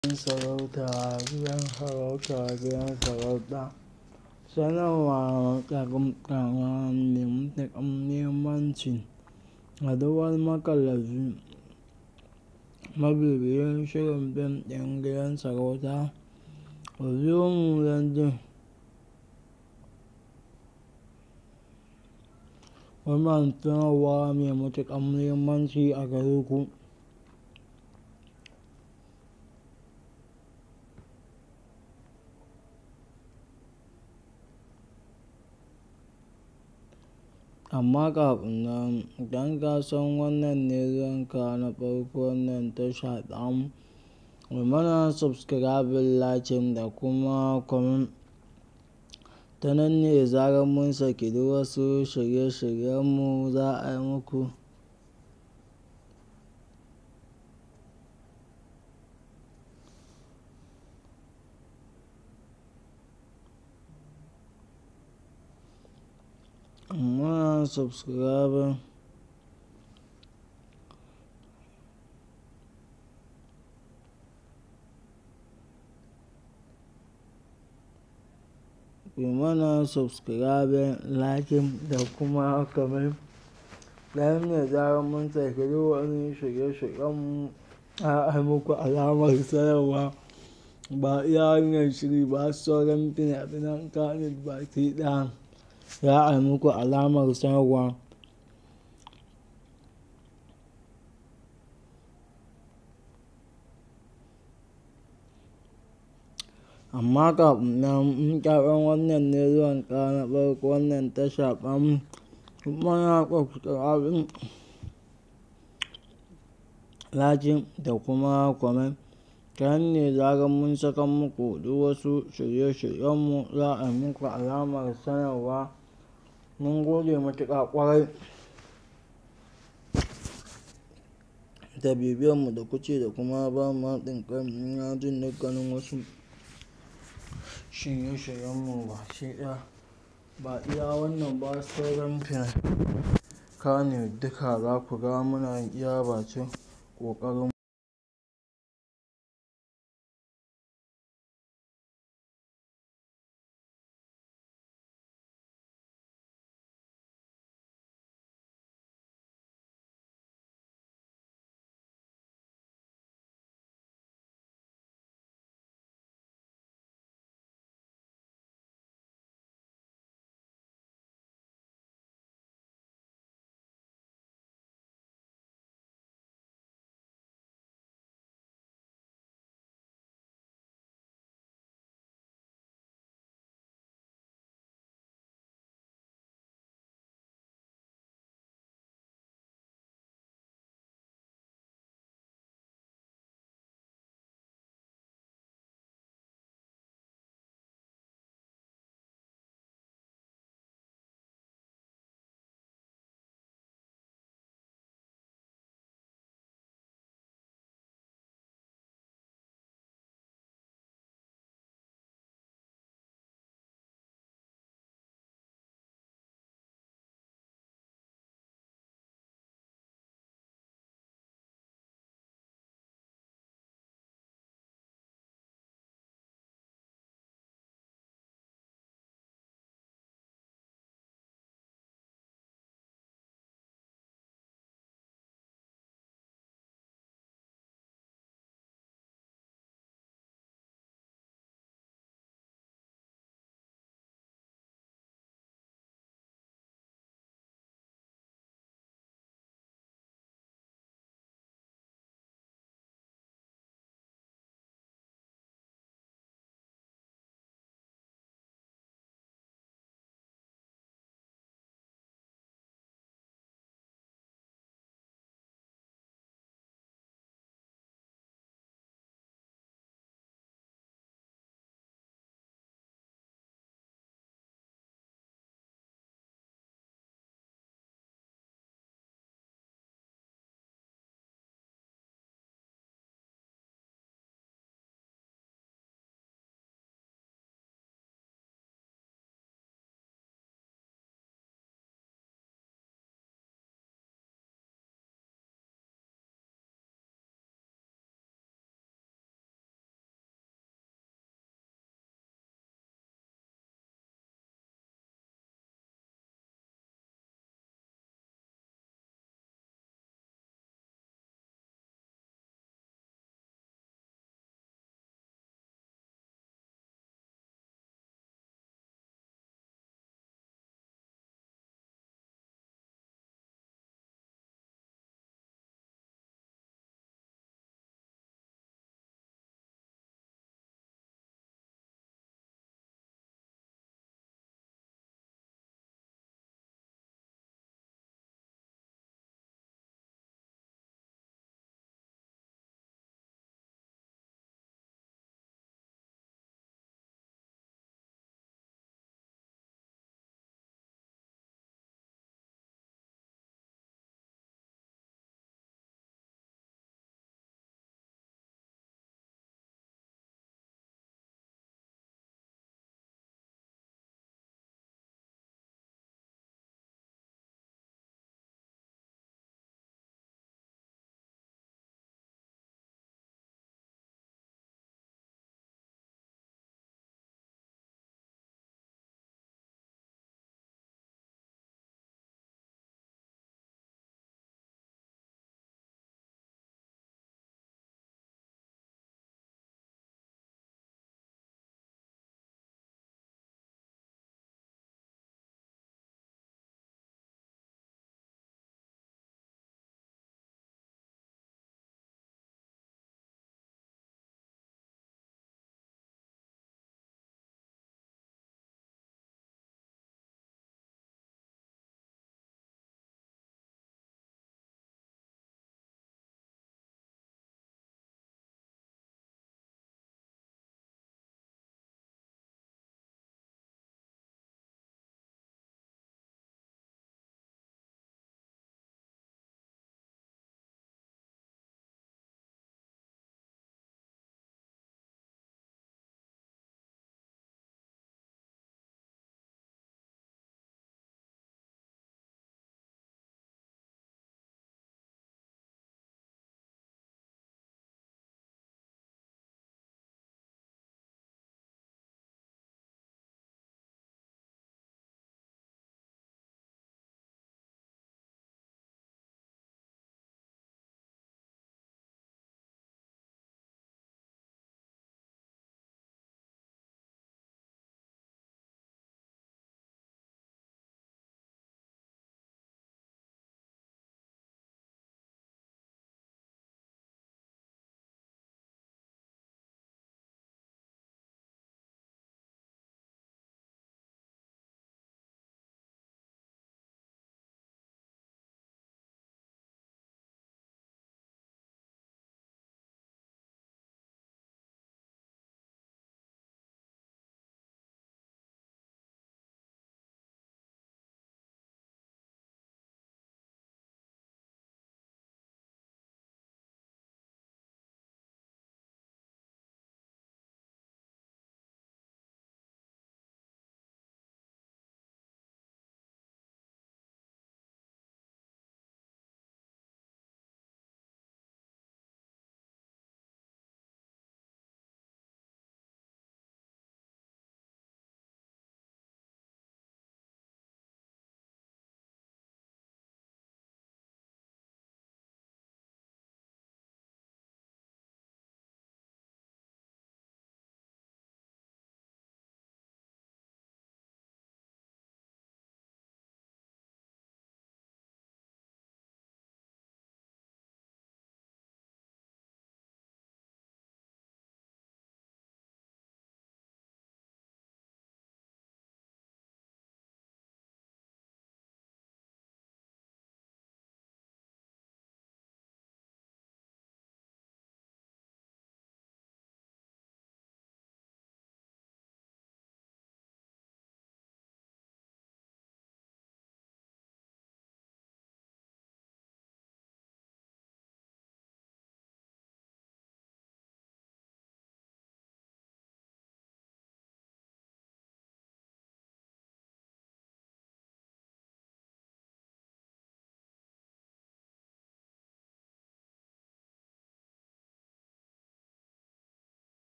gidan sarauta gidan sarauta gidan sarauta sanarwa ƙarƙarwa mai matuƙar muhimmanci ga duk wani makallafi mabibiyin shirin fim ɗin gidan sarauta ku biyo mu don jin wannan sanarwa mai matuƙar muhimmanci a gare ku amma kafin nan idan ka san wannan ne zuwanka na farko wannan tasha tamu ku mana subscribing liking da kuma comment ta nan ne da zarar mun saki duk wasu shirye-shiryenmu za a yi muku mana subscribing ku mana subscribing liking da kuma comment ta nan ne da zarar mun saki duk wani shirye-shiryenmu za a yi muku alamar sanarwa ba iya wannan shiri ba har sauran fina-finan Kannywood baki ɗaya za a yi muku alamar sanarwa amma kafin nan in ka san wannan ne zuwanka na farko wannan tasha tamu ku mana subscribing liking da kuma comment ta nan ne da zarar mun saka muku duk wasu shirye-shiryenmu za a yi muku alamar sanarwa mun gode matuƙa ƙwarai da bibiyanmu da kuke da kuma ba mu haɗin kai na jin dukkanin wasu shirye-shiryenmu baki ɗaya ba iya wannan ba sauran fina Kannywood duka za ku ga muna iya bakin ƙoƙarinmu